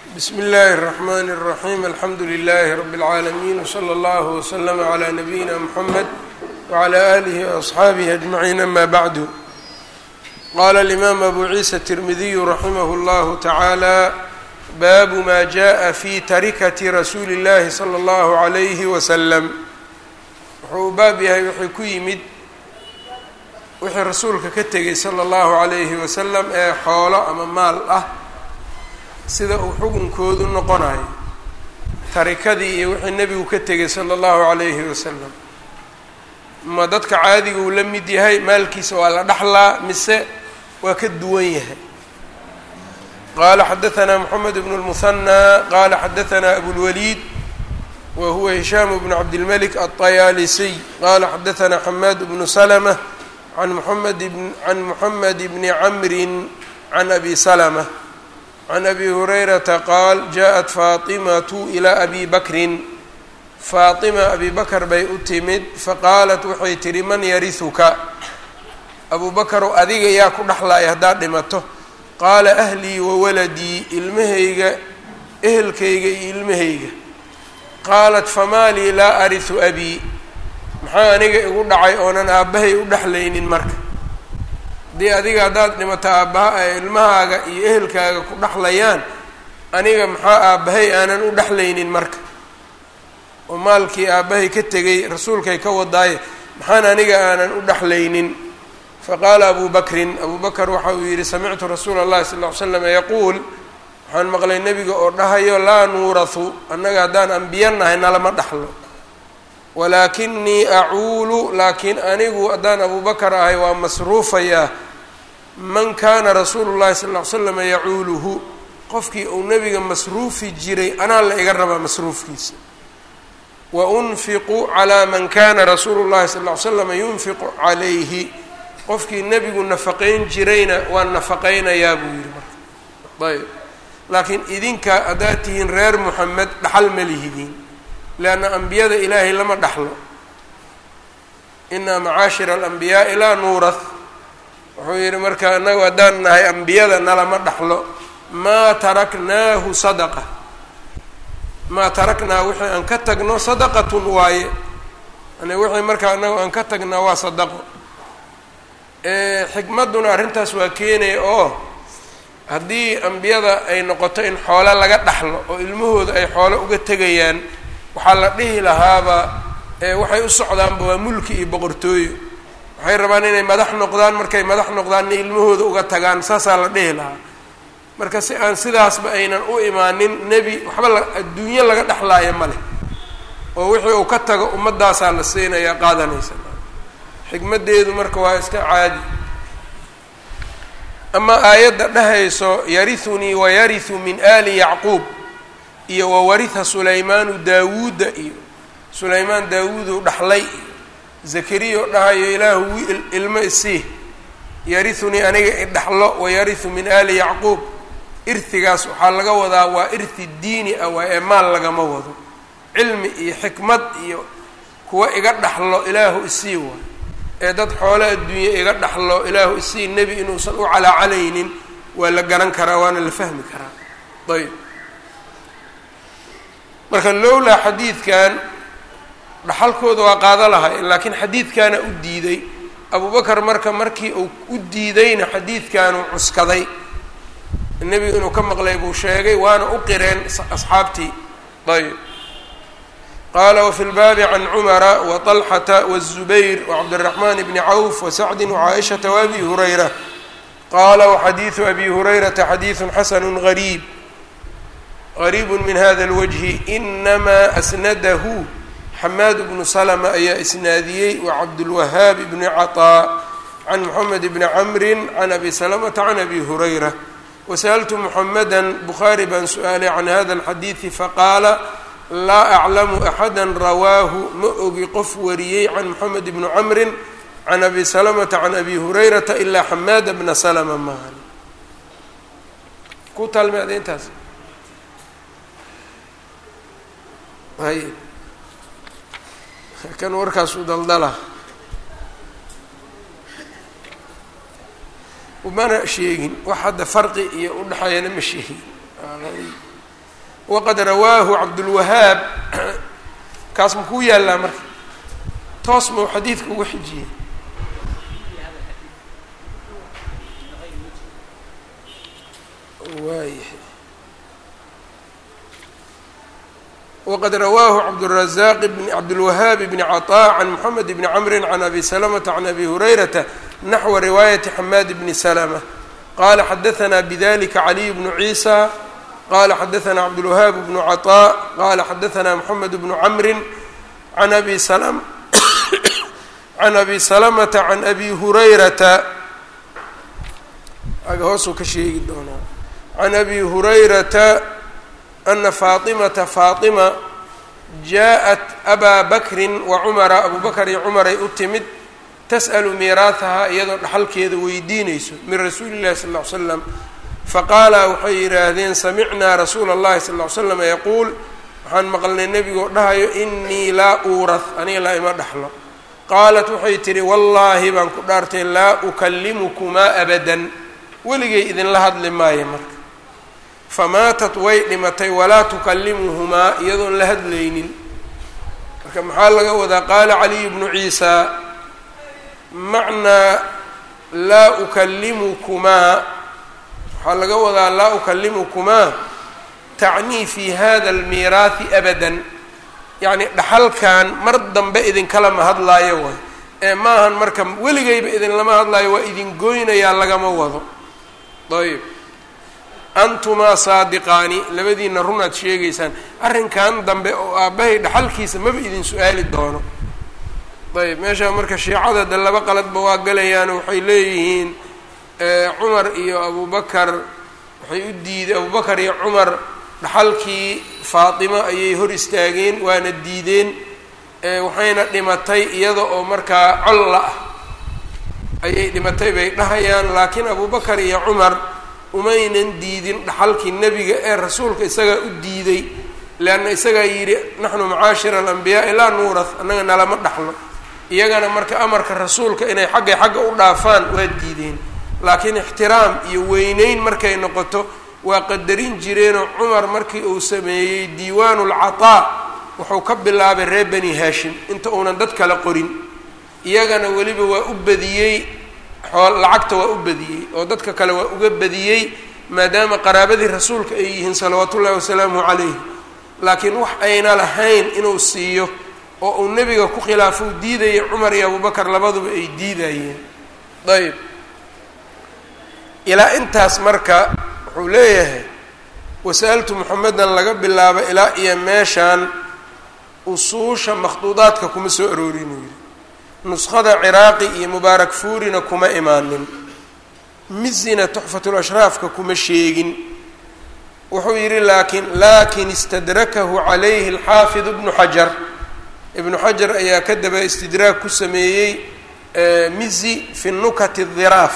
bsmi اllahi الرحmn الرaحيم alxamdu لlh رb العaalمين وslى اllه وslm عlى نabيina mحamed وعlى آlih وأصxaabih أجمعين ama bعd qala الإmam abu ciisa التirmidiy raximah اllah taعaalى bab ma jaءa fi tarikati rasuuli الlahi slى اllah عlyh وslm wuxuu u baab yahay wixii ku yimid wixii rasuulka ka tegay slى اllahu عalayhi waslm ee xoolo ama maal ah sida uu xukunkoodu noqonayo tarikadii iyo wixii nebigu ka tegay sala allahu calayhi wasalam ma dadka caadiga uu la mid yahay maalkiisa waa la dhaxlaa mise waa ka duwan yahay qaala xadahanaa moxamed bnu lmuhanaa qaala xadahanaa abulwaliid wa huwa hishaam bnu cabdilmalik alطayaalisiy qaala xadahanaa xamaad bnu salma an muxamed can moxamed bni camrin can abi salma can abi hurayrata qaal jaءat faatimatu ilaa abi bakrin faatima abi bakar bay u timid faqaalat waxay tihi man yarihuka abu bakarow adiga yaa ku dhexlaaya haddaad dhimato qaala ahlii wa waladii ilmahayga ehelkayga iyo ilmahayga qaalat famaa lii laa arihu abii maxaa aniga igu dhacay oonan aabbahay u dhexlaynin marka haddii adiga haddaad dhimato aabbaha ay ilmahaaga iyo ehelkaaga ku dhexlayaan aniga maxaa aabbahay aanan u dhexlaynin marka oo maalkii aabbahay ka tegay rasuulkay ka wadaaye maxaan aniga aanan u dhexlaynin faqaala abu bakrin abu bakr waxa uu yidhi samictu rasuula اllahi sal ll ly slam yaquul waxaan maqlay nebiga oo dhahayo laa nuurahu annaga haddaan ambiya nahay nalama dhexlo walaakinii acuulu laakiin anigu haddaan abu bakar ahay waa masruufayaa man kaana rasuulu llahi sal ll ly slama yacuuluhu qofkii uu nebiga masruufi jiray anaa la iga rabaa masruufkiisa wa unfiqu calaa man kana rasuulu llahi sal ll ly slama yunfiqu calayhi qofkii nebigu nafaqayn jirayna waan nafaqaynayaa buu yihi marka ayb laakiin idinka haddaad tihiin reer moxamed dhaxal ma lihidiin leanna ambiyada ilaahay lama dhaxlo inaa macaashira alambiyaai laa nuurath wuxuu yidhi marka annagu haddaan nahay ambiyada nalama dhaxlo maa taraknaahu sadaqa maa taraknaa wixii aan ka tagno sadaqatun waaye yani wixii marka annagu aan ka tagnaa waa sadaqo xikmadduna arrintaas waa keenaya oo haddii ambiyada ay noqoto in xoolo laga dhaxlo oo ilmahooda ay xoolo uga tegayaan waxaa la dhihi lahaaba waxay u socdaanba waa mulki iyo boqortooyo waxay rabaan inay madax noqdaan markay madax noqdaanna ilmahooda uga tagaan saasaa la dhihi lahaa marka si aan sidaasba aynan u imaanin nebi waxba la adduunyo laga dhexlaaya ma leh oo wixii uu ka tago ummaddaasaa la siinayaa qaadanaysa xikmaddeedu marka waa iska caadi ama aayadda dhahayso yarithunii wayarihu min aali yacquub iyo wawariha sulaymaanu daawuudda iyo sulaymaan daawuuduu dhaxlay iyo zakariya oo dhahayo ilaahu ilmo isii yarithunii aniga idhaxlo wayarihu min aali yacquub irhigaas waxaa laga wadaa waa irhi diini ah waa ee maal lagama wado cilmi iyo xikmad iyo kuwa iga dhaxlo ilaahu isii waay ee dad xoolo adduunye iga dhaxlo ilaahu isii nebi inuusan u calaacalaynin waa la garan karaa waana la fahmi karaa ayb marka lowlaa xadiidkan dhaxalkooda waa qaado lahay laakiin xadiidkaana u diiday abubakar marka markii uu u diidayna xadiidkanuu cuskaday nebigu inuu ka maqlay buu sheegay waana u qireen asxaabtii ayb qaala wafi lbaabi can cumara waطalxata wالzubayr wacabdالraxman bni cawf wasacdi wcaaishata waabi hurayra qaala waxadiidu abi hurayrata xadiidu xasanu gariib qariib min hada اlwجhi inamaa asnadahu xamaad bnu slma ayaa isnaadiyey wacabdulwahaab bni caطaa can moxamed bni camri can abi salamata can abi hurayra wasaأltu muxameda bukhaari baan su-aalay can hada اlxadiidi faqaala laa aclamu axada rawaahu ma ogi qof wariyey can moxamed bni camri can abi salamata can abi hurayrata ilaa xamaada bna slma maahan ku taalmeeda intaas hay kan warkaas u daldala mana sheegin wax hadda farqi iyo udhexeeyana ma sheegin waqad rawaahu cabdulwahaab kaas makuu yaallaa marka toos mau xadiidka uga xijiyey waayahay wqad rawaahu cabdالرaزاq bn cabdالwahaabi bni caطاء can mxamed bni cmri can abi slmةa can abi hurayrata naxwa riwaayati xamaad bni slmة qala xadaثna bdlika caliy bnu ciisa qala xadaثna cabdالwahaab bnu caطاء qala xadaثna mxamed bnu cmri an abi can abi slmةa can abi hurayrata aga hoosuu ka sheegi doonaa can abi hurayrata ana faatimata faatima jaa-at abaa bakrin wa cumara abuu bakar iyo cumaray u timid tas'alu miiraahahaa iyadoo dhaxalkeeda weydiinayso min rasuuli illahi sal ll ly slam faqaala waxay yidhaahdeen samicnaa rasuula allahi sal ll ly slam yaquul waxaan maqlnay nebigoo dhahayo inii laa uurah aniga laa ima dhaxlo qaalat waxay tidhi wallaahi baan ku dhaartay laa ukallimukumaa abadan weligay idinla hadli maayo marka famaatat way dhimatay walaa tukallimuhumaa iyadoon la hadlaynin marka maxaa laga wadaa qaala caliyu bnu ciisaa macnaa laa ukallimukumaa waxaa laga wadaa laa ukallimukumaa tacnii fi hada almiiraahi abadan yacni dhaxalkan mar dambe idinkalama hadlaayo way ee maahan marka weligayba idinlama hadlaayo waa idin goynayaa lagama wado ayb antumaa saadiqaani labadiina runaad sheegaysaan arrinkan dambe oo aabbahay dhaxalkiisa maba idin su-aali doono ayb meesha marka shiicada de laba qaladba waa galayaan waxay leeyihiin cumar iyo abubakar waxay u diideen abubakar iyo cumar dhaxalkii faatimo ayay hor istaageen waana diideen waxayna dhimatay iyada oo markaa colla ah ayay dhimatay bay dhahayaan laakiin abubakar iyo cumar umaynan diidin dhaxalkii nebiga ee rasuulka isagaa u diiday leanna isagaa yidhi naxnu macaashira alambiyaai laa nuurath annaga nalama dhaxlo iyagana marka amarka rasuulka inay xaggay xagga u dhaafaan waa diideen laakiin ixtiraam iyo weyneyn markay noqoto waa qadarin jireenoo cumar markii uu sameeyey diiwaanu lcataa wuxuu ka bilaabay reer bani haashim inta uunan dad kale qorin iyagana weliba waa u badiyey xool lacagta waa u badiyey oo dadka kale waa uga badiyey maadaama qaraabadii rasuulka ay yihiin salawaatu ullahi wasalaamu calayh laakiin wax ayna lahayn inuu siiyo oo uu nebiga ku khilaafo u diidayay cumar iyo abubakar labaduba ay diidayeen ayb ilaa intaas marka wuxuu leeyahay wasa'altu moxamedan laga bilaabo ilaa iyo meeshaan usuusha makhduudaadka kuma soo aroorin uu yidhi nuskhada ciraaqi iyo mubaarak fuurina kuma imaanin mizina tuxfatulashraafka kuma sheegin wuxuu yidhi laakin laakin istadrakahu calayhi alxaafid ibnu xajar ibnu xajar ayaa ka daba istidraag ku sameeyey mizi fi nukati dhiraaf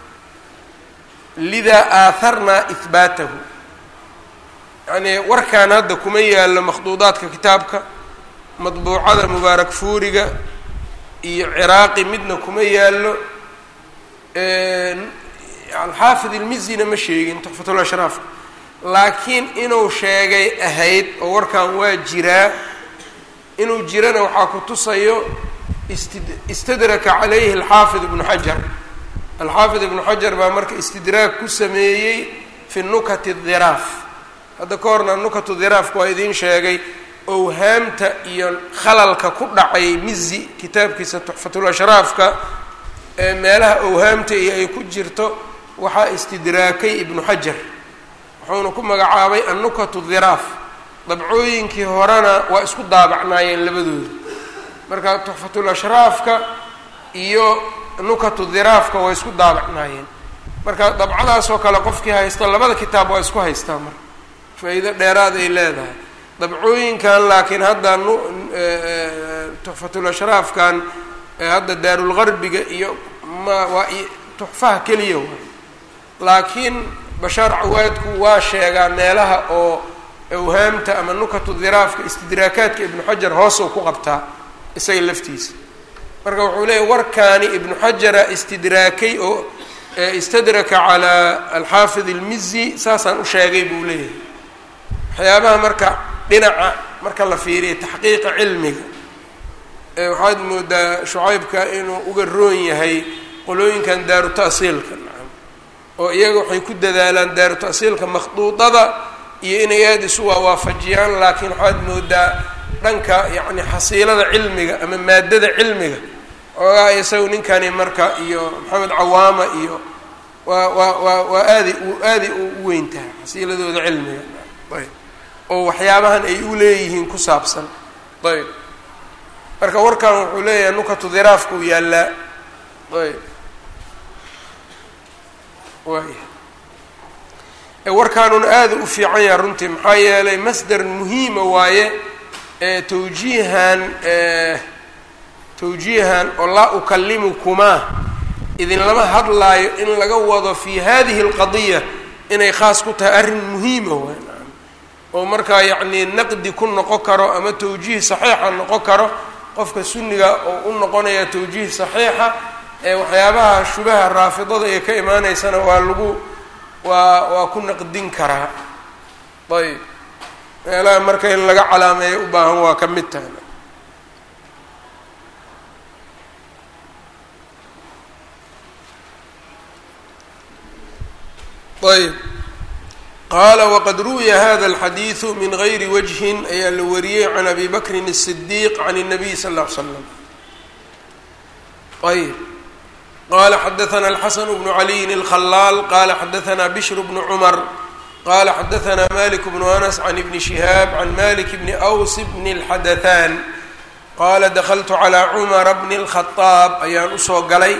lidaa aaharnaa ihbaatahu yacnii warkaan hadda kuma yaallo makhduudaadka kitaabka madbuucada mubaarak fuuriga iyo ciraaqi midna kuma yaallo alxaafid ilmizina ma sheegin tuxfatulashraafka laakiin inuu sheegay ahayd oo warkan waa jiraa inuu jirana waxaa ku tusayo ist istadraka calayhi alxaafid ibnu xajar alxaafid ibnu xajar baa marka istidraag ku sameeyey fi nukati dhiraaf hadda ka horna nukatu dhiraafka waa idiin sheegay owhaamta iyo khalalka ku dhacay mizi kitaabkiisa tuxfatulashraafka ee meelaha owhaamta iyo ay ku jirto waxaa istidraakay ibnu xajar wuxuuna ku magacaabay annukatu dhiraaf dabcooyinkii horena waa isku daabacnaayeen labadooda marka tuxfatulashraafka iyo nukatu dhiraafka waa isku daabacnaayeen marka dabcadaasoo kale qofkii haysta labada kitaab waa isku haystaa marka faa-iido dheeraad ay leedahay dabcooyinkan laakiin hadda nu tuxfatulashraafkan hadda daarulgarbiga iyo ma waa tuxfaha keliya waay laakiin bashaar cawaadku waa sheegaa meelaha oo awhaamta ama nukatu dhiraafka istidraakaadka ibnu xajar hoosuu ku qabtaa isaga laftiisa marka wuxuu leeyahy warkaani ibnu xajara istidraakay oo istadraka calaa alxaafid ilmizi saasaan u sheegay buu leeyahay waxyaabaha marka dhinaca marka la fiiriya taxqiiqa cilmiga waxaad moodaa shucaybka inuu uga roon yahay qolooyinkan daaru ta'siilka nacam oo iyaga waxay ku dadaalaan daaru ta'siilka makhduudada iyo inay aada isu waawaafajiyaan laakiin waxaad moodaa dhanka yacni xasiilada cilmiga ama maadada cilmiga oogaa isagu ninkani marka iyo maxamed cawaama iyo waa waa waa waa aaday u aaday u weyn tahay xasiiladooda cilmiga ayb oo waxyaabahan ay u leeyihiin ku saabsan ayb marka warkan wuxuu leeyahay nukatu diraafka u yaallaa ayb waaya warkaanuna aada u fiican yaha runtii maxaa yeelay masder muhiima waaye tawjiihan tawjiihan oo laa ukalimukumaa idin lama hadlaayo in laga wado fi hadihi اlqadiya inay khaas ku tahay arrin muhiima waay oo markaa yacnii naqdi ku noqon karo ama tawjiih saxiixa noqon karo qofka sunniga oo u noqonaya tawjiih saxiixa ee waxyaabaha shubaha raafidada ee ka imaaneysana waa lagu waa waa ku naqdin karaa ayb meelaha marka in laga calaameeyo u baahan waa ka mid tahay ayb qaala waqad ruwiya hada alxadiidu min gayri wajhin ayaa la wariyey can abi bakrin الصidiiq can الnabiy sal ll ly slam ayb qala xadaثna alxasan bnu caliyin اlkhalaal qala xadaثna bishr bnu cmar qala xadaثna malik bnu anas can ibni shihaab can malik bni aws bni اlxadathan qala dakltu calى cumara bni اlkhadaab ayaan usoo galay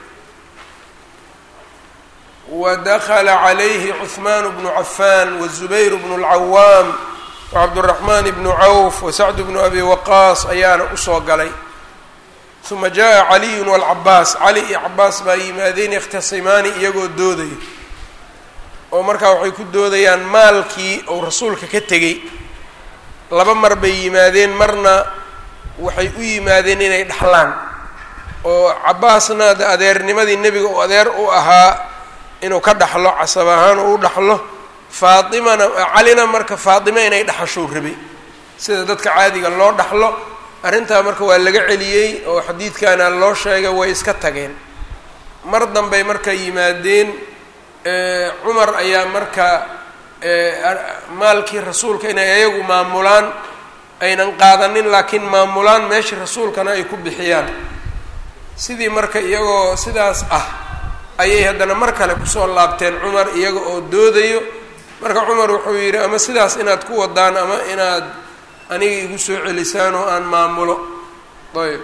wadakla calayhi cuثmaan bnu cafan wazubayr bnu اlcawaam wacabdالraxman bnu cawf wasacd bnu abi waqaas ayaana usoo galay uma jaءa caliyu wاlcabaas cali iyo cabaas baa yimaadeen yakhtasimaani iyagoo doodaya oo markaa waxay ku doodayaan maalkii ou rasuulka ka tegey laba mar bay yimaadeen marna waxay u yimaadeen inay dhaxlaan oo cabaasna de adeernimadii nebiga uu adeer u ahaa inuu ka dhaxlo casab ahaan uu u dhaxlo faatimana calina marka faatime inay dhaxashou rabay sida dadka caadiga loo dhaxlo arrintaa marka waa laga celiyey oo xadiidkaana loo sheegay way iska tageen mar dambey marka yimaadeen cumar ayaa marka maalkii rasuulka inay ayagu maamulaan aynan qaadanin laakiin maamulaan meeshii rasuulkana ay ku bixiyaan sidii marka iyagoo sidaas ah ayay haddana mar kale kusoo laabteen cumar iyaga oo doodayo marka cumar wuxuu yidhi ama sidaas inaad ku wadaan ama inaad aniga igu soo celisaan oo aan maamulo ayb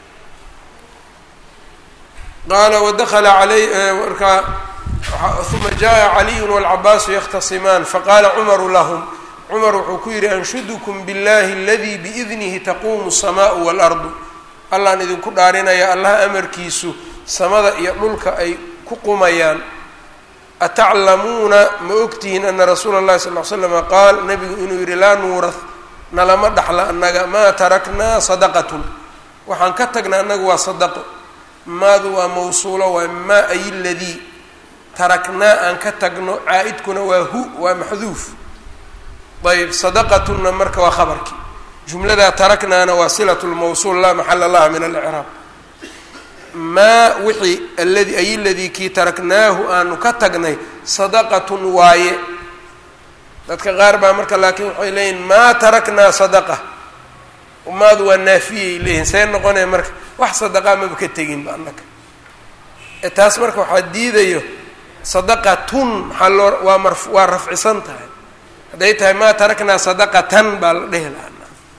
qaala wadakala alay markaa uma jaءa caliyu wاlcabaasu yakhtasimaan faqaala cumaru lahum cumar wuxuu ku yidhi anshudukum biاllahi aladi biidnihi taquumu الsamaau wاlardu allaan idinku dhaarinaya allah amarkiisu samada iyo dhulka ay ku qumayaan ataclamuuna ma ogtihiin ana rasuula اllahi sal ly slama qaal nabigu inuu yihi laa nuurah nalama dhaxla annaga maa taraknaa sadaqatun waxaan ka tagnaa annaga waa sadaqo maadu waa mawsuulo waa maa ay ladii taraknaa aan ka tagno caa-idkuna waa hu waa maxduuf ayb sadaqatunna marka waa khabarkii jumladaa taraknaana waa silat lmawsuul laa maxala laha min alcraab maa wixii aladi ay ladii kii taraknaahu aanu ka tagnay sadaqatun waaye dadka qaar baa marka laakiin waxay leeyihin maa taraknaa sadaqa maadu waa naafiyay leeyihin see noqonaya marka wax sadaqaa maba ka teginba annaka ee taas marka waxaa diidayo sadaqatun maxaa loo waa mar waa rafcisan tahay hadday tahay maa taraknaa sadaqatan baa la dhehi lahaa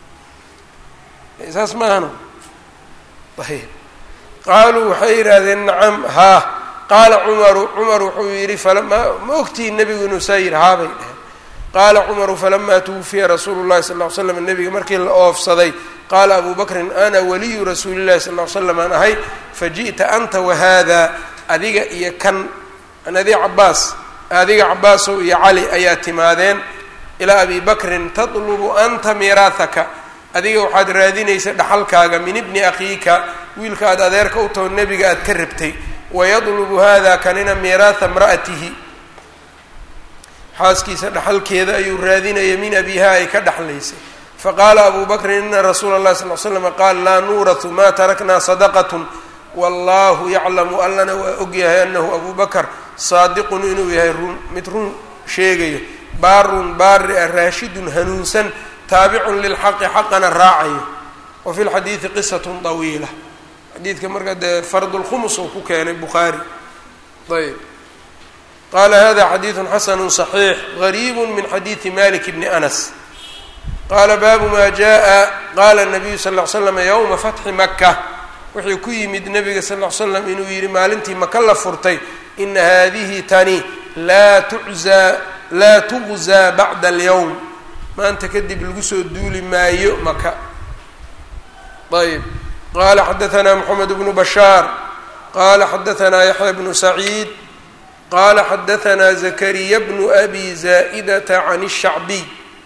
saas maahano ayb qaaluu waxay yidhaahdeen nacam haa qaala cumaru cumar wuxuu yidhi falama ma ogtihi nebigu inuu saa yidhi haabay dheheen qaala cumaru falamaa tuwufiya rasuulu llahi sal ly slam nebiga markii la oofsaday qaala abu bakrin ana waliyu rasuuli llahi sal ly slam aan ahay faji'ta anta wahada adiga iyo kan adi cabaas adiga cabaasow iyo cali ayaa timaadeen ilaa abi bakrin tatlubu anta miiraahaka adiga waxaad raadinaysa dhaxalkaaga min ibni akhiika wiilka aad adeerka u taho nebiga aad ka rabtay wayadlubu hada kanina miiraatha imra'atihi xaaskiisa dhaxalkeeda ayuu raadinaya min abiha ay ka dhexlaysay faqaala abu bakrin ina rasuula اllahi sal l slam qaal laa nuuratu ma taraknaa sadaqat wallahu yaclamu allana waa ogyahay anahu abu bakr saadiqun inuu yahay run mid run sheegayo baarun baari ah raashidun hanuunsan taabicun lilxaqi xaqana raacayo wa fi lxadiidi qisat طawiila xadiidka marka dee fardulkhumus uu ku keenay bukhaari ayb qala hada xadiidu xasanu صaxiix gariibu min xadiidi malik bni anas qaala baabu ma jaءa qala الnabiyu sal ll ly slam ywma fatxi maka wuxuu ku yimid nabiga sal ll ly slam inuu yihi maalintii maka la furtay ina hadihi tani laa tuzaa laa tugzaa bacda alyowm maanta kadib lagu soo duuli maayo maka ayb qala xadaثna mxamed bnu bashaar qala xadaثna yaxya bnu saciid qala xadaثna zakariya bnu abi zaa'idata can الshacbiy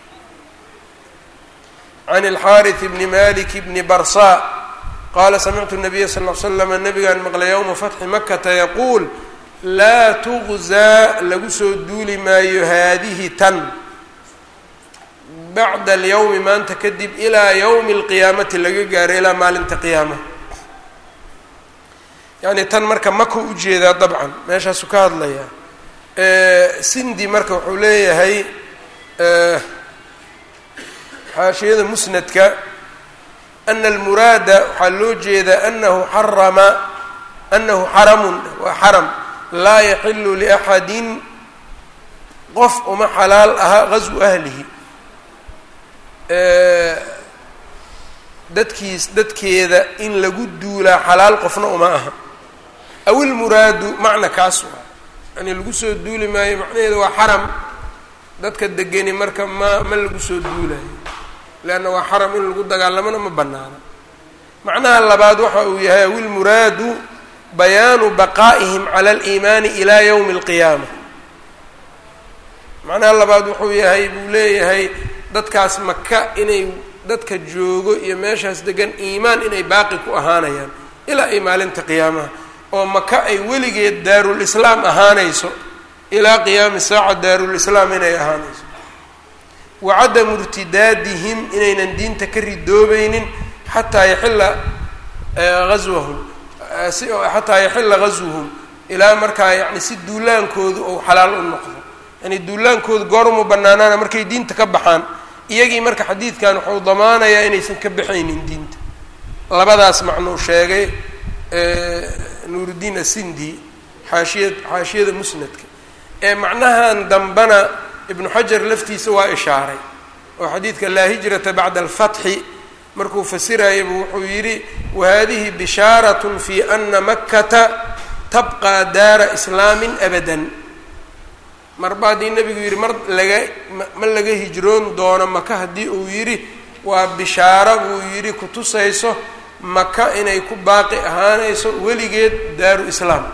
can اlxariث bni malik bni barsa qala samictu الnabiya sal ll slam nabigaan maqlay ywma fatxi makata yaquul laa tugzaa lagu soo duuli maayo haadihi tan bacda alyowmi maanta kadib ilaa yowmi alqiyaamati laga gaaro ilaa maalinta qiyaama yacni tan marka maka ujeedaa dabcan meeshaasu ka hadlayaa sindi marka wuxuu leeyahay xaashiyada musnadka ana almuraada waxaa loo jeedaa anahu xarama anahu xaramun waa xaram laa yaxilu liaxadin qof uma xalaal aha gaswu ahlihi dadkiis dadkeeda in lagu duulaa xalaal qofna uma aha aw ilmuraadu macna kaas waa yani lagu soo duuli maayo macnaheedu waa xaram dadka degeni marka ma ma lagu soo duulayo leanna waa xaram in lagu dagaalamona ma banaano macnaha labaad waxa uu yahay aw ilmuraadu bayaanu baqaa'ihim cala aliimaani ilaa yowmi alqiyaama macnaha labaad wuxuu yahay buu leeyahay dadkaas maka inay dadka joogo iyo meeshaas degan iimaan inay baaqi ku ahaanayaan ilaa ay maalinta qiyaamaha oo maka ay weligeed daarulislaam ahaanayso ilaa qiyaami saaca daarulislaam inay ahaanayso wa cadamu irtidaadihim inaynan diinta ka ridoobaynin xataa yaxilla aswahum xataa yaxilla gaswuhum ilaa markaa yani si duulaankoodu ou xalaal u noqdo yani duulaankoodu goormu banaanaana markay diinta ka baxaan iyagii marka xadiidkan wuxuu damaanayaa inaysan ka baxaynin diinta labadaas macnuu sheegay nuuruddiin asindi xaashiya xaashiyada musnadka ee macnahan dambana ibnu xajar laftiisa waa ishaaray oo xadiidka laa hijrata bacda alfatxi markuu fasirayaba wuxuu yidhi wahadihi bishaaratun fi ana makkata tabqaa daara islaamin abadan marba haddii nebigu yidhi mar laga ma laga hijroon doono maka haddii uu yidhi waa bishaaro buu yidhi kutusayso maka inay ku baaqi ahaanayso weligeed daaru islaam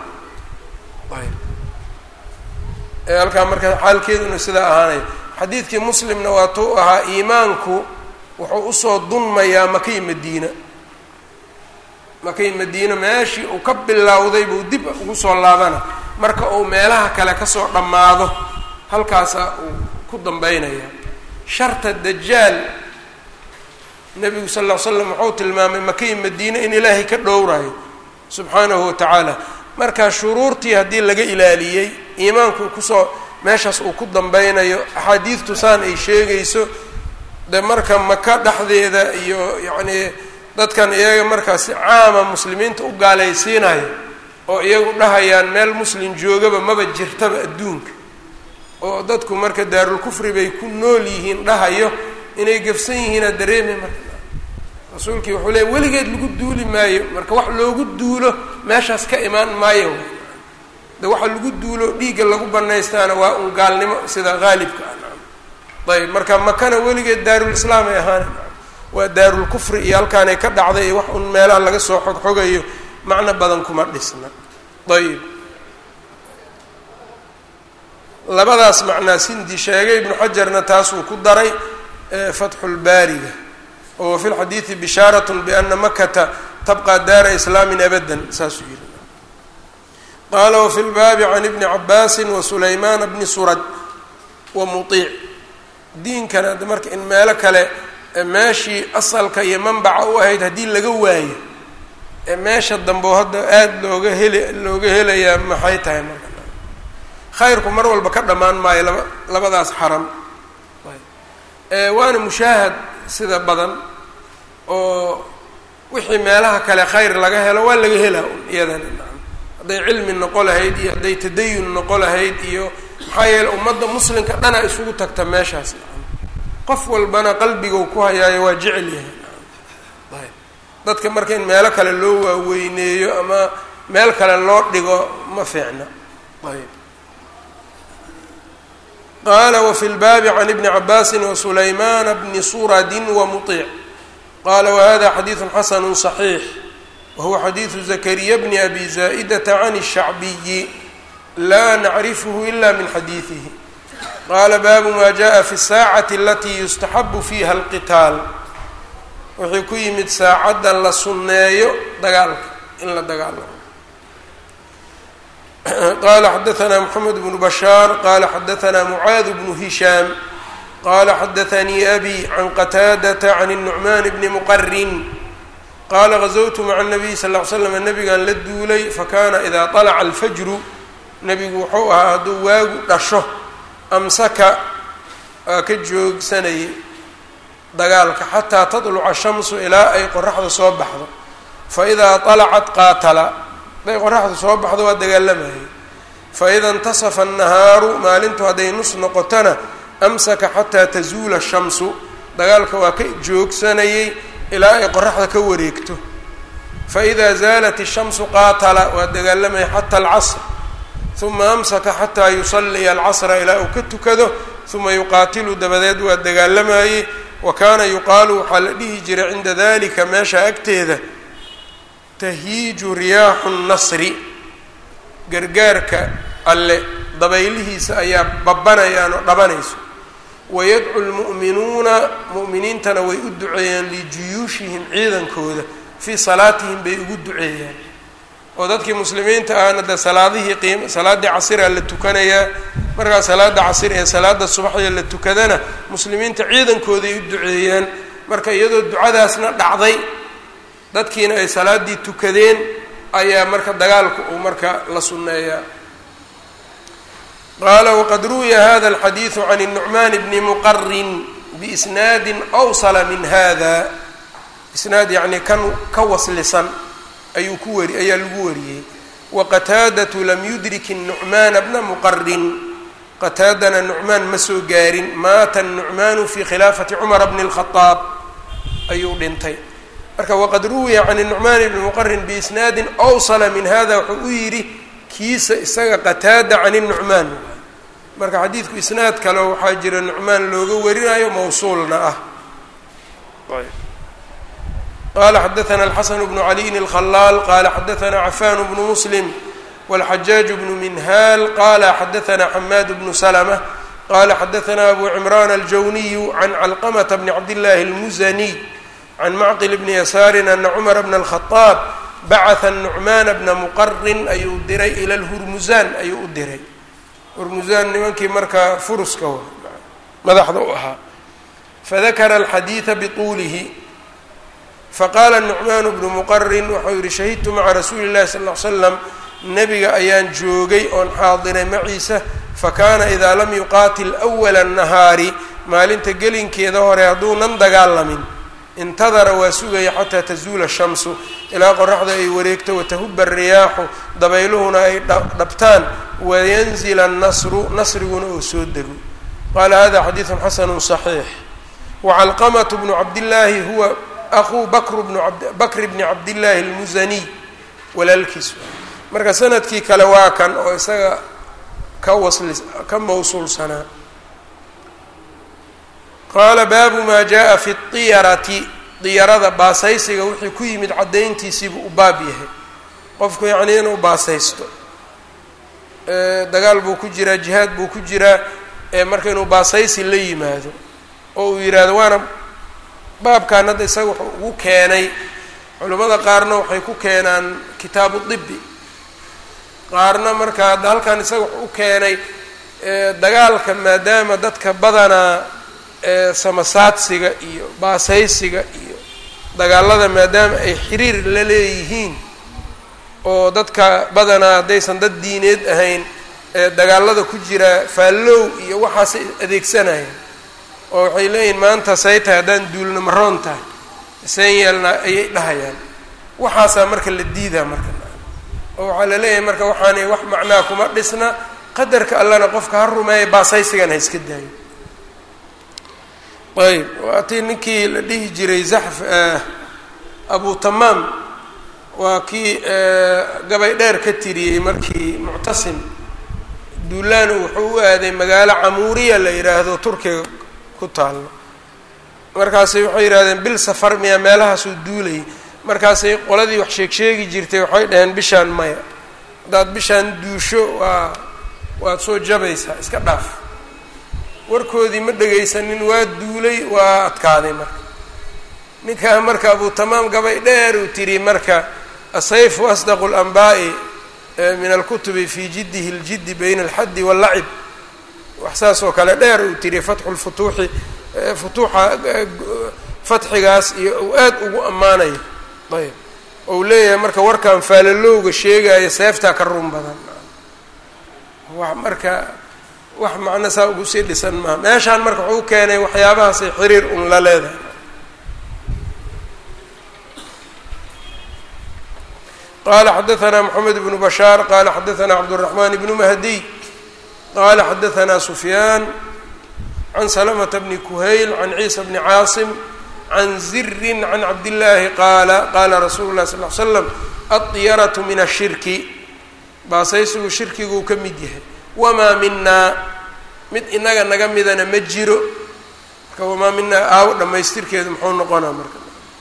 halkaa marka xaalkeeduna sidaa ahaanaya xadiidkii muslimna waa tuu ahaa iimaanku wuxuu usoo dunmayaa makay madiina makay madiina meeshii uu ka bilowday buu dib ugu soo laabana marka uu meelaha kale kasoo dhammaado halkaasaa uu ku dambeynaya sharta dajaal nebigu sal ll ly slam wuxuu tilmaamay makay madiine in ilaahay ka dhowrayo subxaanahu wa tacaala marka shuruurtii haddii laga ilaaliyey iimaanku kusoo meeshaas uu ku dambeynayo axaadiidtu saan ay sheegayso de marka maka dhexdeeda iyo yacnii dadkan iyaga markaas si caama muslimiinta u gaalaysiinayo oo iyagu dhahayaan meel muslim joogaba maba jirtaba adduunka oo dadku marka daarulkufri bay ku nool yihiin dhahayo inay gafsan yihiinaa dareemi marka rasuulkii wuxuu leey weligeed lagu duuli maayo marka wax loogu duulo meeshaas ka imaan maayo de waxa lagu duulo dhiigga lagu banaystaana waa un gaalnimo sida haalibka ah ayb marka makana weligeed daarulislaam ay ahaan waa daarulkufri iyo halkaanay ka dhacday iyo wax un meelaha laga soo xogxogayo macno badan kuma dhisna ayib labadaas macnaa sindi sheegay ibnu xajarna taasuu ku daray fatxulbaariga oo fi lxadiidi bishaarat biana makata tabqa daara islaamin abadan saasuu yihi qaala wafi lbaabi can ibni cabaasi wa sulaymaana bni surad wa muiic diinkana hadda marka in meelo kale meeshii asalka iyo manbaca u ahayd haddii laga waayo ee meesha dambe hadda aada looga heli looga helayaa maxay tahay marka khayrku mar walba ka dhammaan maayo laba labadaas xaram waana mushaahad sida badan oo wixii meelaha kale khayr laga helo waa laga helaa un iyadana hadday cilmi noqo lahayd iyo hadday tadayun noqo lahayd iyo maxaa yeele ummadda muslimka dhanaa isugu tagta meeshaas qof walbana qalbiguu ku hayaayo waa jecel yahay dadka marka in meelo kale loo waaweyneeyo ama meel kale loo dhigo ma fiicna ayb qala wfi lbaabi can ibni cabaasi wasulaymaana bni suradin wamuiic qala wahada xadiidu xasanu صaxiix wahuwa xadiidu zakariya bni abi zaa'idata can الshacbiyi la nacrifhu ila min xadiidihi qala baabu ma jaءa fi الsaacati alati yustaxabu fiha اlqitaal wuxuu ku yimid saacadda la sunneeyo dagaalka in la dagaalamo qala xadaثna mxamed bnu bashaar qala xadaثna mucaad bnu hishaam qala xadaثanii abi can qataadata can الnucman bni muqarin qala gazowtu maca الnabiy sal ly slam nabigan la duulay fakana ida طalaca alfajru nebigu wuxuu ahaa hadduu waagu dhasho amsaka waa ka joogsanayay dagaalka xataa taطluca shamsu ilaa ay qoraxda soo baxdo faidaa طalacat qaatala hadday qoraxdu soo baxdo waa dagaalamayay faida intasafa annahaaru maalintu hadday nus noqotona amsaka xataa tazuula shamsu dagaalka waa ka joogsanayay ilaa ay qoraxda ka wareegto faida zaalat ishamsu qaatala waa dagaalamayay xata alcasr uma amsaka xataa yusaliya alcasra ilaa uu ka tukado uma yuqaatilu dabadeed waa dagaalamayey wa kaana yuqaalu waxaa la dhihi jiray cinda dalika meesha agteeda tahiiju riyaaxu nnasri gargaarka alle dabaylihiisa ayaa babanayaan oo dhabanayso wayadcu lmu'minuuna mu'miniintana way u duceeyaan lijuyuushihim ciidankooda fii salaatihim bay ugu duceeyaan oo dadkii muslimiinta ahna dee salaadihii qiim salaaddii casira la tukanayaa markaa salaada casir ee salaada subaxya la tukadana muslimiinta ciidankooday u duceeyaan marka iyadoo ducadaasna dhacday dadkiina ay salaaddii tukadeen ayaa marka dagaalku uu marka la sunneeyaa qaala waqad ruwiya hada alxadiidu can الnucmaan bni muqarin biisnaadi awsala min hada isnaad yacnii kan ka waslisan ayuu ku wari ayaa lagu wariyey waqataadatu lam yudrik الnucmaana bna muqarin qataadana nucmaan ma soo gaarin maata الnucmaanu fi khilaafati cumara bni الkhadaab ayuu dhintay marka waqad ruwiya can الnucmaan bni muqarin biisnaadi awsala min hada wuxuu u yidhi kiisa isaga qataada can الnucmaan marka xadiidku isnaad kale waxaa jira nucmaan looga warinayo mawsuulna ah qala xadaثna الxasn bnu عaliyin الkhalaal qala xadaثna cafan bnu muslim wاlxajaaج bnu minhaal qala xadaثna xamaad bnu slmة qala xadaثna abu cimran aljawniy can calqmta bni cabdالlahi اlmuzaniy can macqil bni yasaari ana cmar bna الkhaطaab bacثa الnucmaan bna muqarin ayuu diray ila اlhurmusaan ayuu u diray hurmusaan nimankii markaa furuska madaxda u ahaa fadakara alxadiida bituulihi faqaala nucmaan bnu muqarin wuxuu yihi shahidtu maca rasuuli اllahi sal ly slam nebiga ayaan joogay oon xaadiray maciisa fakaana idaa lam yuqaatil awala الnahaari maalinta gelinkeeda hore hadduunan dagaalamin intadara waa sugaya xataa tazuula shamsu ilaa qoraxda ay wareegto watahuba riyaaxu dabayluhuna ay dhabtaan wayanzila annasru nasriguna oo soo dego qaala hada xadiidu xasanu صaxiix wacalqamatu bnu cabdillaahi huwa aquu bakr bnu bakr bni cabdillaahi اlmusaniy walaalkiis marka sanadkii kale waa kan oo isaga ka wasli ka mawsuulsanaa qaala baabu maa jaa fi اطiyarati diyarada baasaysiga wixii ku yimid caddayntiisiibuu u baab yahay qofku yacnii inuu baasaysto dagaal buu ku jiraa jihaad buu ku jiraa marka inuu baasaysi la yimaado oo uu yidhaahdo waana baabkan hadda isaga wuxuu ugu keenay culimmada qaarna waxay ku keenaan kitaabu dibi qaarna marka hadda halkan isaga wuxuu u keenay dagaalka maadaama dadka badanaa samasaadsiga iyo baasaysiga iyo dagaalada maadaama ay xiriir la leeyihiin oo dadka badanaa haddaysan dad diineed ahayn dagaalada ku jira faallow iyo waxaasay adeegsanayaan oo waxay leeyihiin maanta say tahay haddaan duulna maroon tahay seen yeelnaa ayay dhahayaan waxaasaa marka la diidaa marka oo waxaa la leeyahay marka waxaanay wax macnaa kuma dhisna qadarka allana qofka ha rumeeya baasaysigan ha iska daayo ayb waatii ninkii la dhihi jiray zaxf abu tamaam waa kii gabay dheer ka tiriyey markii muctasim duulaanu wuxuu u aaday magaalo camuuriya la yidhaahdo turkiga ku taallo markaasay waxay yidhahdeen bil safar miya meelahaasuu duulayay markaasay qoladii wax sheeg sheegi jirtay waxay dhaheen bishaan maya haddaad bishaan duusho waa waad soo jabaysaa iska dhaaf warkoodii ma dhegaysanin waa duulay waa adkaaday marka ninkaa marka abu tamaam gabay dheer uu tiri marka asayfu asdaqu lanbaa'i min alkutubi fi jiddihi اljiddi bayna alxaddi wاllacib wax saas oo kale dheer uu tiri fatxu lfutuuxi futuuxa fatxigaas iyo uu aad ugu ammaanayo ayb ou leeyahay marka warkan faalalowga sheegaya seeftaa ka run badan wax marka wax macno saa ugu sii dhisan maaha meeshaan marka wuxuu keenay waxyaabahaasay xiriir un la leedahay qala xadaثna mxamed bnu bashaar qala xadaثna cabdالرaحman bnu mahdiy qala xadaثna sufyaan can slmة bni kuhayl can ciisa bni caasim can ziri can cabdillaahi qaala qaala rasuulu lah sal l slam adyaratu min ashirki baasaysigu shirkiguu ka mid yahay wamaa minaa mid inaga naga midana ma jiro marka wamaa minaa aawo dhammaystirkeedu muxuu noqonaa marka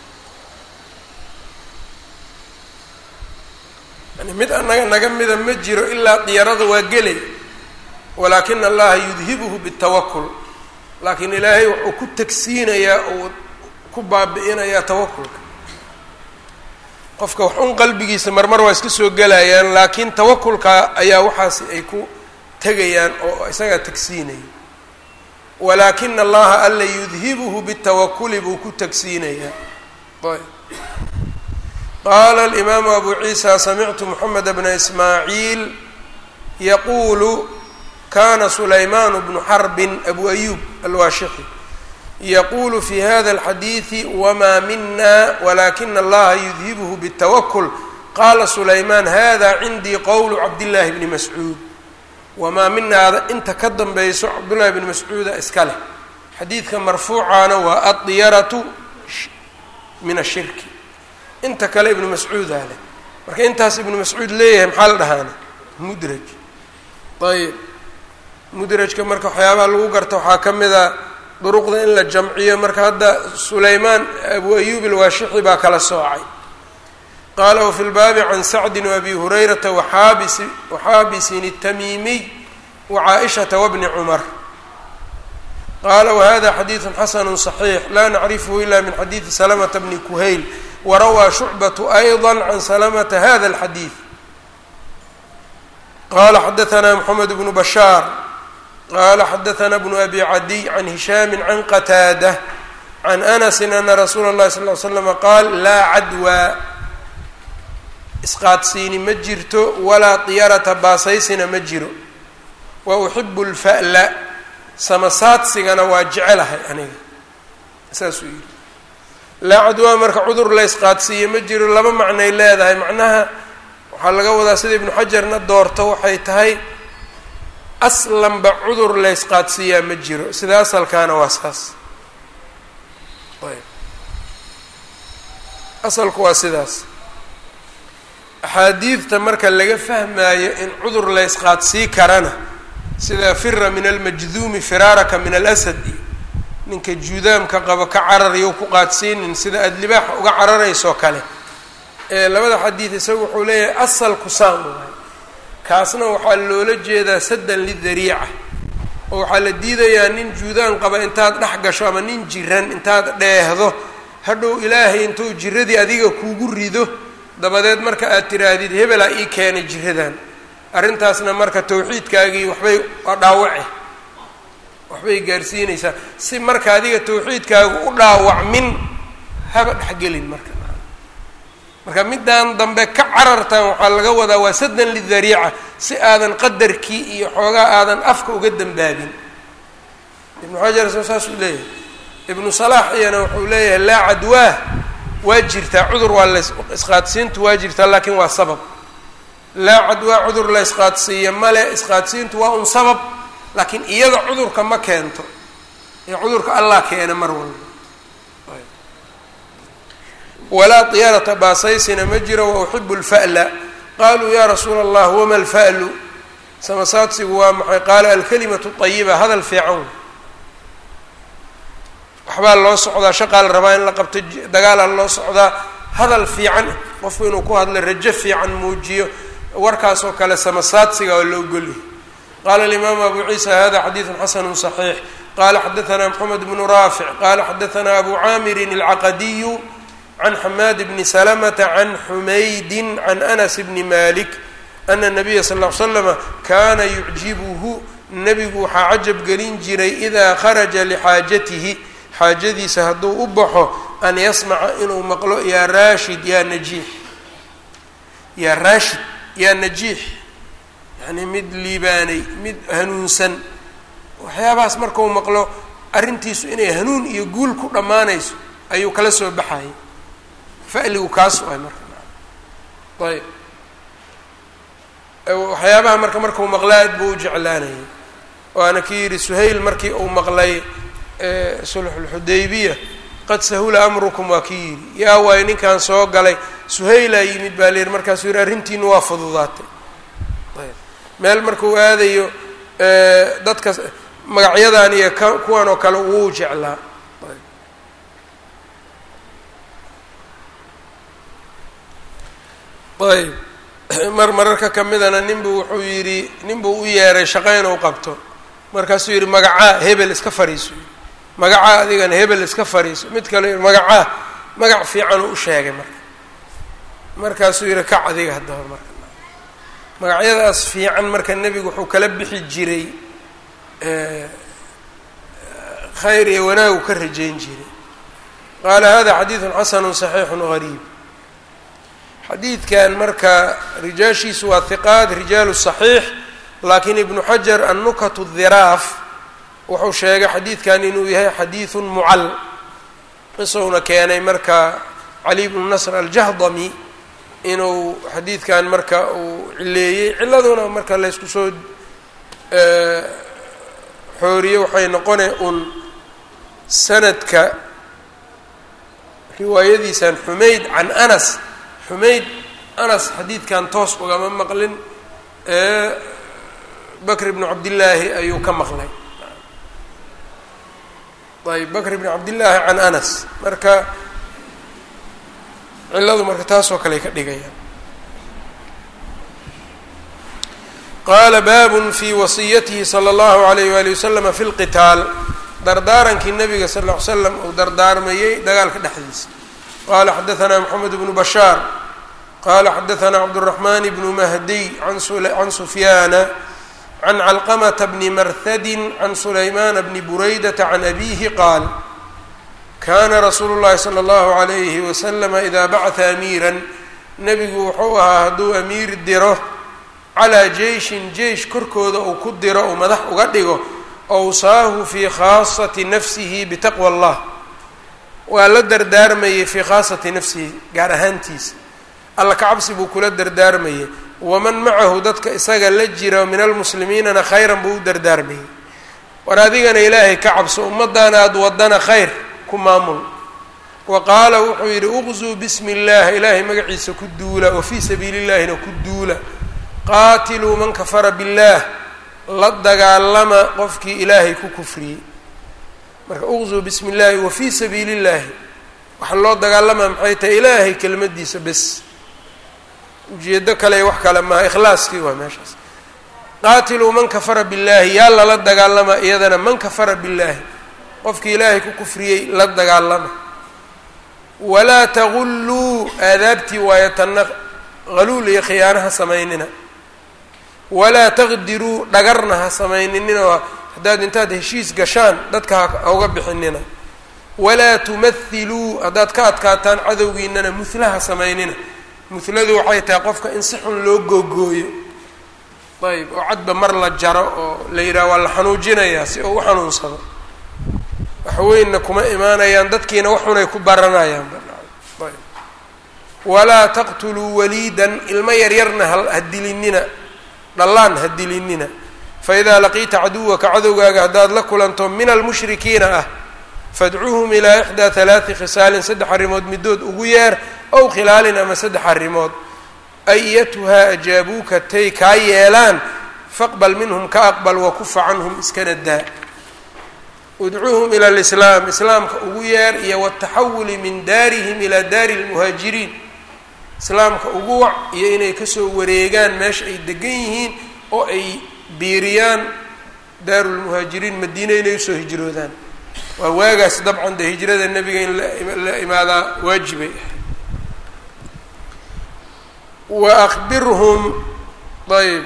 yani mid anaga naga mida ma jiro ilaa diyarada waa gelay walaakina allaha yudhibuhu bitawakul laakiin ilaahay wuxuu ku tagsiinayaa uu ku baabi'inayaa tawakulka qofka wax un qalbigiisa marmar waa iska soo gelayaan laakiin tawakulka ayaa waxaasi ay ku tegayaan oo isagaa tagsiinaya walaakina allaha alla yudhibuhu bitawakuli buu ku tagsiinayaa ayb qaala alimaamu abu ciisa samictu moxamed bna ismaaciil yaquulu kana sulaymaan bnu xarbin abu ayub alwaashixi yaqulu fi hada alxadiidi wma mina walakina allaha yudhibuhu bاtawakul qala sulaymaan hada cindii qowlu cabdillahi bni mascuud wamaa minaada inta ka danbeyso cabdullahi bni mascuuda iska leh xadiidka marfuucaana waa adyaratu min ashirki inta kale ibnu mascuudaa leh marka intaas ibnu mascuud leeyahay maxaa la dhahaana mudraj ayb mudrajka marka waxyaabaha lagu garta waxaa ka mid a duruqda in la jamciyo marka hadda sulaymaan abu ayub alwaashixi baa kala soocay qaala wafi lbaabi can sacdin waabi hurayrata waxaabisi waxaabisin الtamiimiy wacaaishata wabni cumar qaala wahada xadiidu xasanu صaxiix la nacrifhu ila min xadiidi salamata bni kuhayl warawaa shucbatu ayضa can salamata hada اlxadiid qala xadaثna mxamed bnu bashaar qala xadaثna bnu abi cadiy can hishaami can qataada can anasi ana rasuula اllahi sal ly slama qaal laa cadwaa isqaadsiini ma jirto walaa diyarata baasaysina ma jiro wa uxibu اlfa'la samasaadsigana waa jecelahay aniga saasuu yidhi laa cadwaa marka cudur la isqaadsiiyo ma jiro laba macnay leedahay macnaha waxaa laga wadaa sida ibnu xajarna doorto waxay tahay aslanba cudur la ysqaadsiiyaa ma jiro sida asalkaana waa saas ayb asalku waa sidaas axaadiidta marka laga fahmaayo in cudur la ysqaadsii karana sida fira min almajduumi firaaraka min alasad iyo ninka juudaamka qabo ka cararayo ku qaadsiinin sida aada libaaxa uga cararaysoo kale ee labada xadiid isagu wuxuu leeyahay asalku saan waay kaasna waxaa loola jeedaa saddan lidariica oo waxaa la diidayaa nin juudaan qaba intaad dhex gasho ama nin jiran intaad dheehdo hadhow ilaahay intuu jiradii adiga kuugu rido dabadeed marka aad tiraahdid hebelaa ii keenay jiradan arrintaasna marka tawxiidkaagii waxbay waa dhaawace waxbay gaarsiinaysaa si marka adiga tawxiidkaagu u dhaawacmin haba dhexgelin marka marka middan dambe ka carartan waxaa laga wadaa waa sadan lidariica si aadan qadarkii iyo xoogaa aadan afka uga dambaabin ibnu xajar soo saasuu leeyahay ibnu salaax iyana wuxuu leeyahay laa cadwaah waa jirtaa cudur waa la isqaadsiintu waa jirtaa laakiin waa sabab laa cadwaa cudur la isqaadsiiya male isqaadsiintu waa un sabab laakiin iyada cudurka ma keento ee cudurka allah keena mar walba walaa diyaarata baasaysina ma jiro wa uxibu lfa'la qaluu ya rasuula allah wama alfa'lu samasaadsigu waa maxay qaala alkalimatu ayiba hadal fiican waxbaa loo socdaa shaqaa la rabaa in la qabto dagaalaa loo socdaa hadal fiican qofku inuu ku hadlo rajo fiican muujiyo warkaas oo kale samasaadsiga waa loo golyahy qala alimaamu abu ciisa hada xadiidu xasanu صaxiix qala xadaana mxamed bnu raafic qala xadaana abu caamirin alcaqadiyu can xamaad bni salamata can xumaydi can anas bni malik ana nabiya sal l slama kana yucjibuhu nebigu waxaa cajab gelin jiray idaa kharaja lixaajatihi xaajadiisa hadduu u baxo an yasmaca inuu maqlo yaa raashid yaa najiix yaa raashid yaa najiix yacni mid liibaanay mid hanuunsan waxyaabahaas markau maqlo arrintiisu inay hanuun iyo guul ku dhammaanayso ayuu kala soo baxayay fa'ligu kaas ay marka ayb waxyaabaha marka markau maqla aad buu u jeclaanayay waana ki yidhi suhayl markii uu maqlay sulxulxudaybiya qad sahula amrukum waa kii yidhi yaa waayo ninkan soo galay suhaylaa yimid baa layidhi markaasuu yidhi arrintiinu waa fududaatay ayb meel markuu aadayo dadka magacyadan iyo ka kuwan oo kale wuu jeclaa ayb mar mararka kamidana ninbuu wuxuu yidhi ninbuu u yeeray shaqo inuu qabto markaasuu yidhi magacaa hebel iska fariiso magacaa adigana hebel iska fariiso mid kale magacaa magac fiicanuu u sheegay marka markaasuu yidhi kac adiga haddaba marka magacyadaas fiican marka nebigu wuxuu kala bixi jiray khayr iyo wanaagu ka rajayn jiray qaala hada xadiidun xasanu صaxiixu gariib xadiidkan marka rijaashiisu waa hiqaat rijaalu صaxiix laakiin ibnu xajar annukat dhiraaf wuxuu sheegay xadiidkan inuu yahay xadiidun mucal qisowna keenay marka cali bnu nasr aljahdami inuu xadiidkan marka uu cileeyey ciladuna marka laysku soo xooriye waxay noqone un sanadka riwaayadiisan xumayd can anas xumayd anas xadiidkan toos ugama maqlin bakr bnu cabdillaahi ayuu ka maqlay ayb bakr bn cabdillaahi can anas marka ciladu marka taasoo kale ka dhigayaan qaala baabun fi wasiyatihi salى اllahu alayh wali waslama fi lqitaal dardaarankii nabiga sal ll ly slam uu dardaarmayey dagaalka dhexdiisa qala xadaana moxamed bnu bashaar qala xadaana cabdالraxman bnu mahdiy can sufyaana can calqamata bni marhadi can sulaymana bni buraydata can abihi qaal kana rasuulu llahi salى اllahu alayhi waslama ida bacata amiira nebigu wuxuu ahaa hadduu amiir diro calaa jeyshin jeish korkooda uu ku diro uu madax uga dhigo awsaahu fii khaasati nafsihi bitaqwa allah waa la dardaarmayey fii khaasati nafsihi gaar ahaantiisa alla ka cabsi buu kula dardaarmayey waman macahu dadka isaga la jira min almuslimiinana khayran buu u dardaarmayey war adigana ilaahay ka cabso ummaddaana aada wadana khayr ku maamul wa qaala wuxuu yidhi uqzuu bismi اllah ilaahay magaciisa ku duula wa fii sabiili llahina ku duula qaatiluu man kafara biاllaah la dagaalama qofkii ilaahay ku kufriyey marka uqzuu bismi اllahi wa fii sabiili اllahi waxa loo dagaalamaa maxay tahay ilaahay kelmadiisa bes ujeedo kale wax kale maaha ikhlaaskii waa meeshaas qaatiluu man kafara billaahi yaa lala dagaalama iyadana man kafara billaahi qofkii ilaahay ku kufriyey la dagaalama walaa tagulluu aadaabtii waayo tanna haluul iyo khiyaanaha samaynina walaa taqdiruu dhagarna ha samayninina haddaad intaad heshiis gashaan dadka ha uga bixinina walaa tumathiluu haddaad ka adkaataan cadowgiinana muhla ha samaynina muhladu waxay tahay qofka in si xun loo googooyo ayb oo cadba mar la jaro oo la yidhaha waa la xanuujinayaa si uu u xanuunsado waxweynna kuma imaanayaan dadkiina waxunay ku baranayaan ayb walaa taqtuluu waliidan ilmo yaryarna ha dilinina dhallaan ha dilinina faidaa laqiita caduwaka cadowgaaga haddaad la kulanto min almushrikiina ah fadcuuhum ilaa ixdaa halaati khisaalin saddex arrimood middood ugu yeer ow khilaalin ama saddex arrimood ayatuhaa ajaabuuka tay kaa yeelaan faqbal minhum ka aqbal wakufa canhum iskana daa udcuuhum ila lislaam islaamka ugu yeer iyo wataxawuli min daarihim ilaa daari lmuhaajiriin islaamka ugu wac iyo inay kasoo wareegaan meesha ay degan yihiin oo ay biiriyaan daaru lmuhaajiriin madiine inay usoo hijroodaan waa waagaas dabcan dee hijrada nebiga in la imaadaa waajibay wa akbirhum ayb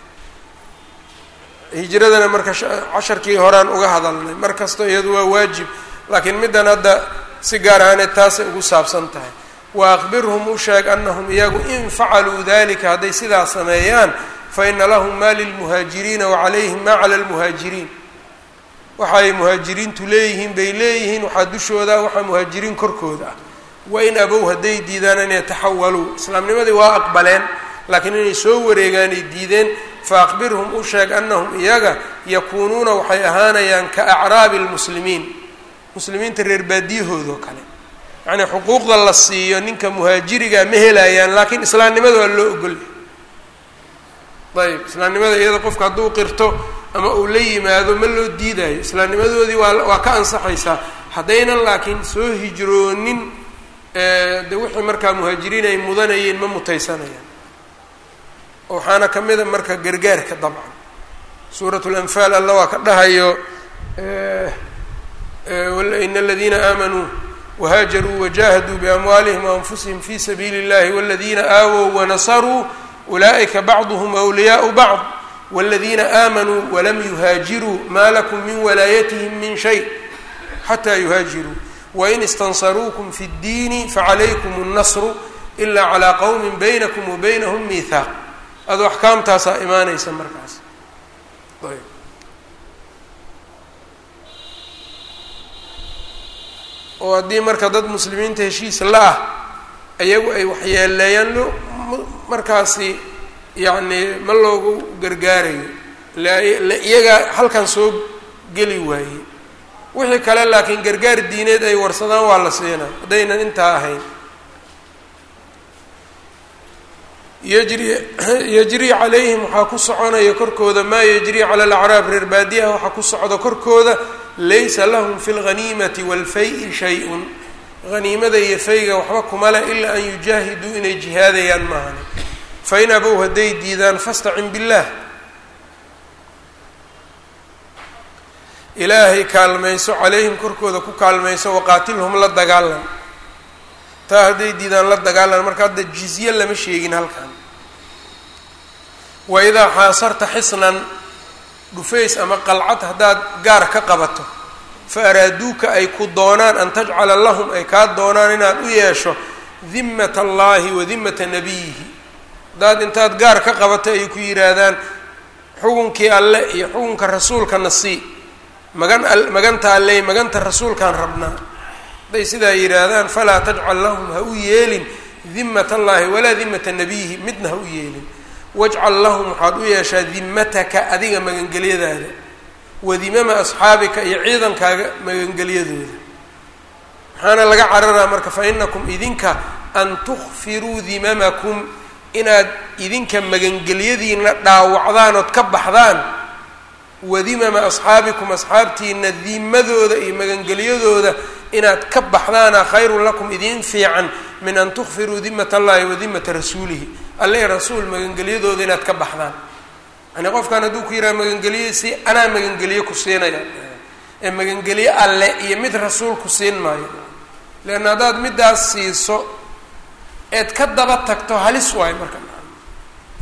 hijradana marka casharkii horaan uga hadalnay mar kasta iyadu waa waajib laakiin middan hadda si gaar ahaaneed taasay ugu saabsan tahay wa akbirhum u sheeg anahum iyagu in facaluu dalika hadday sidaa sameeyaan fa ina lahum maa lilmuhaajiriina wa calayhim maa cala lmuhaajiriin waxaay muhaajiriintu leeyihiin bay leeyihiin waxaa dushooda waxaa muhaajiriin korkooda ah wain abow hadday diidaan an yataxawaluu islaamnimadii waa aqbaleen laakiin inay soo wareegaanay diideen fa aqbirhum u sheeg anahum iyaga yakuunuuna waxay ahaanayaan ka acraabi lmuslimiin muslimiinta reer baadiyahoodoo kale yacnii xuquuqda la siiyo ninka muhaajiriga ma helayaan laakiin islaamnimada waa loo ogolya ayb islaamnimada iyada qofka hadduu qirto ama uu la yimaado ma loo diidayo islaamnimadoodii waa waa ka ansaxaysaa haddaynan laakiin soo hijroonin de wixii markaa muhaajiriin ay mudanayeen ma mutaysanayaan waxaana ka mida marka gargaarka dabcan suurat lanfaal alla waa ka dhahayo in aladiina aamanuu wahaajaruu wajahaduu biamwaalihim waanfusihim fi sabiili اllahi wاladiina aawow wanasaruu ulaa'ika bacduhm wliyaau bacd wاladiina aamanuu walam yuhaajiruu ma lakum min walaayatihim min shay xataa yuhaajiruu wain istansaruukum fi اddiini facalaykum الnasru ila calىa qowmi baynakum wa baynahum miihaaq adoo axkaamtaasaa imaanaysa markaas ayb oo haddii marka dad muslimiinta heshiis la-ah ayagu ay waxyeeleeyaan lo markaasi yacni ma loogu gargaarayo la iyagaa halkan soo geli waayey wixii kale laakiin gargaar diineed ay warsadaan waa la siinaa haddaynan intaa ahayn yajri yajrii calayhim waxaa ku soconaya korkooda maa yajrii cala alacraab reer baadiyaha waxaa ku socda korkooda laysa lahum fi lghaniimati waalfay-i shay-un haniimada iyo fayga waxba kuma leh ilaa an yujaahiduu inay jihaadayaan maahane fain abow hadday diidaan fastacin billaah ilaahay kaalmayso calayhim korkooda ku kaalmayso waqaatilhum la dagaalan taa hadday diidaan la dagaalan marka hadda jizye lama sheegin halkan wa idaa xaasarta xisnan dhufays ama qalcad haddaad gaar ka qabato fa araaduuka ay ku doonaan an tajcala lahum ay kaa doonaan inaad u yeesho dimmata allaahi wa dimmata nabiyihi haddaad intaad gaar ka qabato ay ku yidhaahdaan xukunkii alle iyo xukunka rasuulkana sii magan maganta alley maganta rasuulkaan rabnaa hadday sidaa yidhaahdaan falaa tajcal lahum ha u yeelin dimat allaahi walaa dimata nabiyihi midna ha u yeelin wajcal lahum waxaad u yeeshaa dimataka adiga magangelyadaada wa dimama asxaabika iyo ciidankaaga magangelyadooda maxaana laga cararaa marka fa inakum idinka an tukfiruu dimamakum inaad idinka magangelyadiina dhaawacdaan ood ka baxdaan wadimama asxaabikum asxaabtiina dimadooda iyo magangelyadooda inaad ka baxdaana khayrun lakum idiin fiican min an tukfiruu dimat allahi wa dimata rasuulihi alle rasuul magangelyadooda inaad ka baxdaan yani qofkan hadduu ku yidhaha magangelye si anaa magangelye ku siinaya ee magangelye alle iyo mid rasuul ku siin maayo leanna haddaad middaas siiso eed ka daba tagto halis waayo marka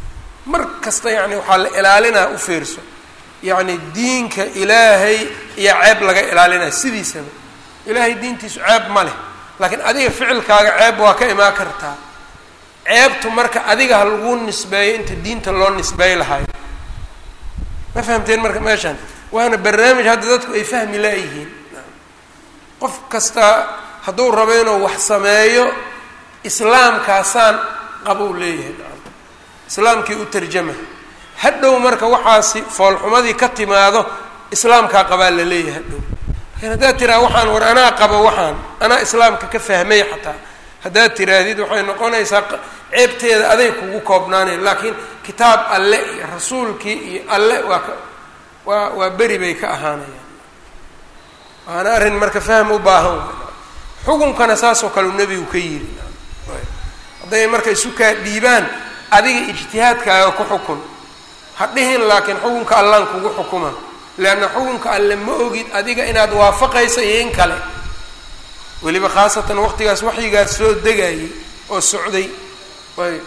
mar kasta yacni waxaa la ilaalinaa u fiirso yacni diinka ilaahay iyo ceeb laga ilaalinaya sidiisaba ilaahay diintiisu ceeb ma leh laakiin adiga ficilkaaga ceeb waa ka imaan kartaa ceebtu marka adiga ha lagu nisbeeyo inta diinta loo nisbeey lahayo ma fahamteen marka meeshaan waana barnaamij hadda dadku ay fahmi laayihiin qof kasta hadduu rabo inuu wax sameeyo islaamkaasaan qabou leeyahay islaamkii u tarjama hadhow marka waxaasi foolxumadii ka timaado islaamkaa qabaa la leeyahay hadhow laakiin haddaad tiraa waxaan war anaa qabo waxaan anaa islaamka ka fahmay xataa haddaad tiraahdid waxay noqonaysaa ceebteeda aday kugu koobnaanay laakiin kitaab alle iyo rasuulkii iyo alle waa ka waa waa beri bay ka ahaanayaan waana arrin marka fahm u baahan xukunkana saasoo kale u nebigu ka yiri hadday marka isu kaa dhiibaan adiga ijtihaadkaaga ku xukun ha dhihin laakiin xukunka allaan kugu xukuma leanna xukunka alle ma ogid adiga inaad waafaqaysa iyo in kale weliba khaasatan waqtigaas waxyigaas soo degayay oo socday ayb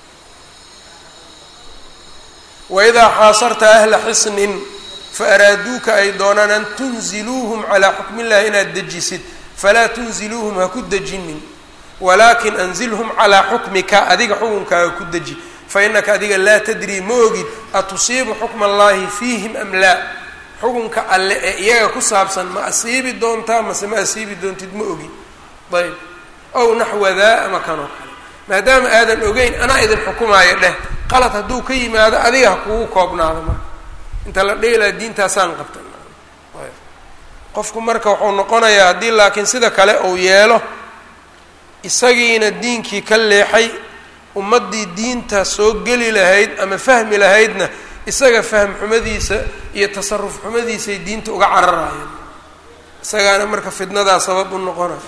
waidaa xaasarta ahla xisnin fa araaduuka ay doonaan an tunziluuhum calaa xukmi illahi inaad dejisid falaa tunziluuhum ha ku dejinin walaakin anzilhum calaa xukmika adiga xukunkaaga ku deji fa innaka adiga laa tadrii ma ogid atusiibu xukma allahi fiihim am laa xukunka alle ee iyaga ku saabsan ma asiibi doontaa mase ma asiibi doontid ma ogid ayb ow naxwadaa ama kanoo kale maadaama aadan ogeyn anaa idin xukumaayo dheh qalad hadduu ka yimaado adiga ha kugu koobnaado marka inta la dheelaa diintaasaan qabta qofku marka wuxuu noqonayaa haddii laakiin sida kale uu yeelo isagiina diinkii ka leexay ummaddii diinta soo geli lahayd ama fahmi lahaydna isaga fahm xumadiisa iyo tasaruf xumadiisay diinta uga cararayaan isagaana marka fidnadaa sabab u noqonaya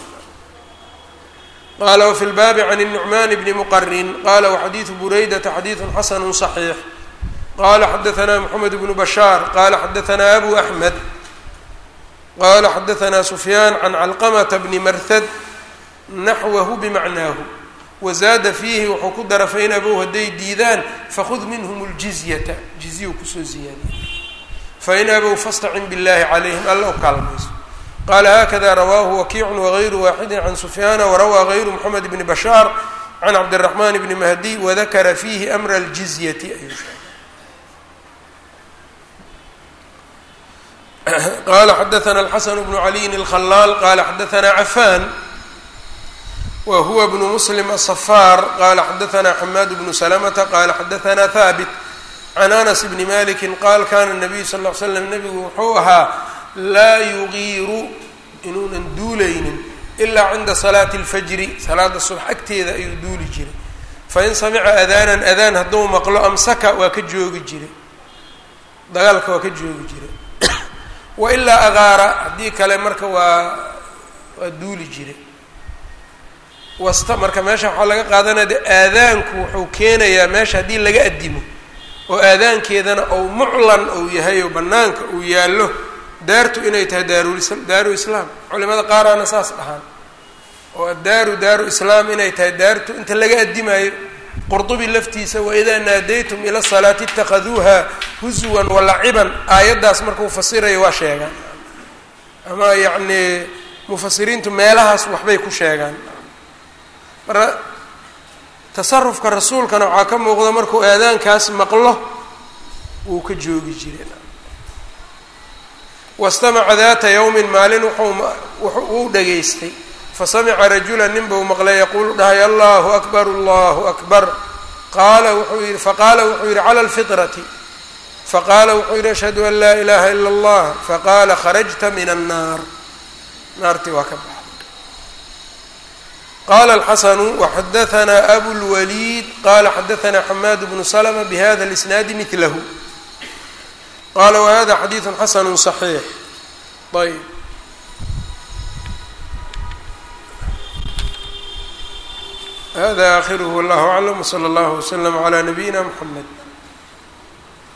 qala wfi lbaabi can الnucman bni mqrin qala waxadiidu buraydata xadiidu xasanu صaxiix qala xadaثna mxamed bnu bashaar qala xadaثna abu axmed qala xadaثna sufyaan can calqamta bni marhad naxwahu bimacnaahu wazaada fiihi wuxuu ku dara fain abow hadday diidaan fakhud minhm اljizyata jizyu kusoo ziyaadiya fain abow fastacin biاllahi calayhim alla u kaalmayso qala hakada rawaahu wakiicu wagayru waaxidi can sufyaana warawaa gayru mxamed bni bashaar can cabdiraxman bni mahdi wadakara fiihi amra aljizyati ayuu qala xadaثna alxasan bnu caliyin اlkhalaal qala xadaثna cafan wa huwa bnu muslim aلصfaar qala xadaثna xamaad bnu slmta qala xadaثna haabit can anas bni maliki qaal kana الnabiyu sal ly slam nebigu wuxuu ahaa laa yugiiru inuunan duulaynin ilaa cinda salaati اlfajri salaada subx agteeda ayuu duuli jiray fain samica adaanan adaan hadduu maqlo amsaka waa ka joogi jiray dagaalka waa ka joogi jiray wa ilaa agaara haddii kale marka waa waa duuli jiray wasta marka meesha waxaa laga qaadanaya de aadaanku wuxuu keenayaa meesha haddii laga addimo oo aadaankeedana ou muclan ou yahay oo bannaanka uu yaallo daartu inay tahay daarulis daaru islaam culimada qaaraana saas dhahaan oo addaaru daaru islaam inay tahay daartu inta laga addimaayo qurdubi laftiisa waidaa naadaytum ila salaati itakaduuha huswan walaciban aayaddaas markuu fasirayo waa sheegaan ama yacnii mufasiriintu meelahaas waxbay ku sheegaan marka tasarufka rasuulkana waxaa ka muuqda markuu aadaankaas maqlo wuu ka joogi jiray wastamaca daata yowmin maalin wuxuu wuu dhageystay fasamica rajula nin buu maqlay yaquulu dhahay allahu akbar allahu akbar qaala wuxuu yihi faqaala wuxuu yihi cala alfitrati faqaala wuxuu yihi ashhadu an laa ilaha ila allah faqaala kharajta min annaar naartii waa ka baxday qala alxasanu waxadaثna abu lwaliid qala xadaثna xamaad bnu slma bhada اlisnaadi milahu qala whada xadiiثu xasanu صaxiix ayb hada akhirh wاllah aclam wslى اllah wslm عlى nabiyina mxamed